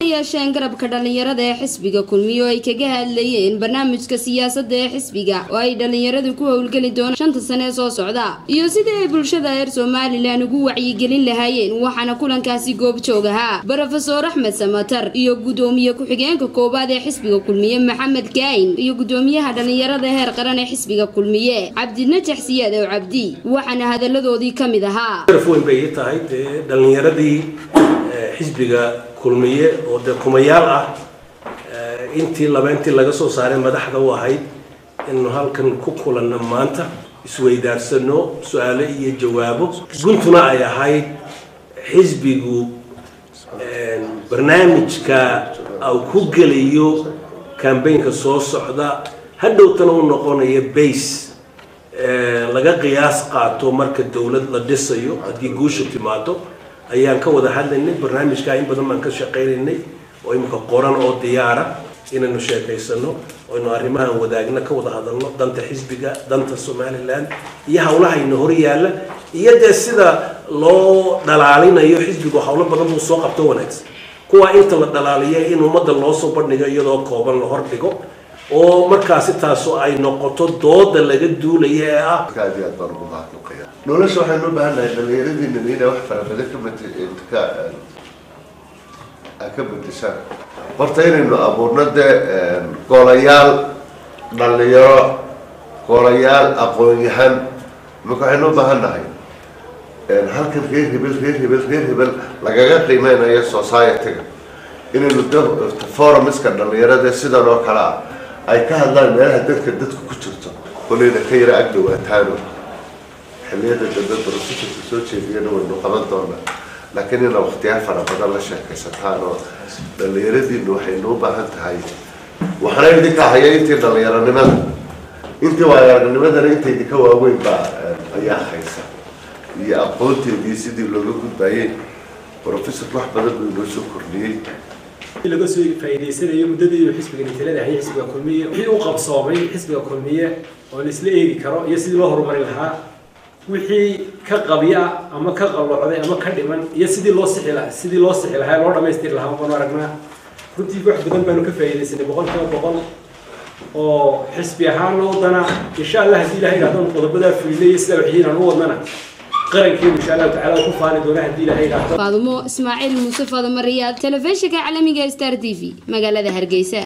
yeesheen garabka dhallinyarada ee xisbiga kulmiye oo ay kaga hadlayeen barnaamijka siyaasadda ee xisbiga oo ay dhallinyaradu ku howlgeli doonaan shanta sane ee soo socda iyo sidii ay bulshada reer somalilan ugu wacyigelin lahaayeen waxaana kulankaasi goobjoog ahaa brofesor axmed samatar iyo gudoomiye ku-xigeenka koowaad ee xisbiga kulmiye maxamed kaayin iyo gudoomiyaha dhallinyarada heer qaran ee xisbiga kulmiye cabdinajax siyaad ow cabdi waxaana hadaladoodii ka mid ahaa weyn bay ii tahay dee dhallinyaradii xisbiga kulmiye oo dee kumayaal ah intii labeentii laga soo saaray madaxda u ahayd innu halkan ku kulanno maanta isweydaarsano su-aalo iyo jawaabo guntuna ay ahayd xisbigu barnaamijka au ku gelayo kambaynka soo socda hadhowtana u noqonayo base laga qiyaas qaato marka dowlad la dhisayo haddii guusha timaado ayaan ka wada hadlaynay barnaamijkaa in badan baan ka shaqaynaynay oo imika qoran oo diyaara inaynu sheekaysano aynu arrimahan wadaagna ka wada hadalno danta xisbiga danta somalilan iyo hawlahayna hor yaalla iyo dee sida loo dhalaalinayo xisbigu hawlo badan buu soo qabto wanaagsan kuwaa inta la dhalaaliya in ummadda loo soo bandhigo iyadoo kooban la hordhigo oo markaasi taasu ay noqoto dooda laga duulaya ee ah aad iyo aad baan ugu mahadnaqaya nolosha waxaynu u baahan nahay dhallinyaradiina inay wax fara badan ka bad ka ka bedeshaan horta inaynu abuurno dee golayaal dhalinyaro golayaal aqoon-yahan imaka waxaynu u baahan nahay halkan reer hebel reer hebel reer hebel lagaga qiimeynayo society-ga inaynu forumska dhalinyarada sidan oo kale ah ay ka hadlaan meelaha dadka dadka ku jirto kolayna ka yara ag dhawaataano xilliyada dambe brofesorka soo jeediyana waynu qaban doonaa laakiin ina waktiyaa fara badan la sheekaysataan oo dhallinyaradiinu waxaynu u baahan tahay waxna idinka haya intii dhallinyaronimada intii waayaranimadana inta idinka waaweyn baa ayaa haysa iyo aqoonteedii sidii looga gudbaayey brofesorka wax badan buu inoo soo kordhiyey laga soo faa'iidaysanayo muddadii uu xisbiga nitalada hayay xisbiga kulmiye wixii u qabsoomay xisbiga kulmiye oo la isla eegi karo iyo sidii loo horumarin lahaa wixii ka qabya ama ka qalloocday ama ka dhiman iyo sidii loo sixi lahaa sidii loo sixi lahaa loo dhamaystiri lahaa baanu aragnaa runtii wax badan baanu ka faa'iidaysanay boqol kiiba boqol oo xisbi ahaan loo wadana insha allah haddii ilahay idhahdaan qodobadaa fulinay iyo sidaa waxyiin aan u wadnana qarankeenu insha allahu tacala ku faani doona haddii ilahay idhaahdo faadumo ismaaciil muuse faadumariyaad telefishinka caalamiga star t v magaalada hargeysa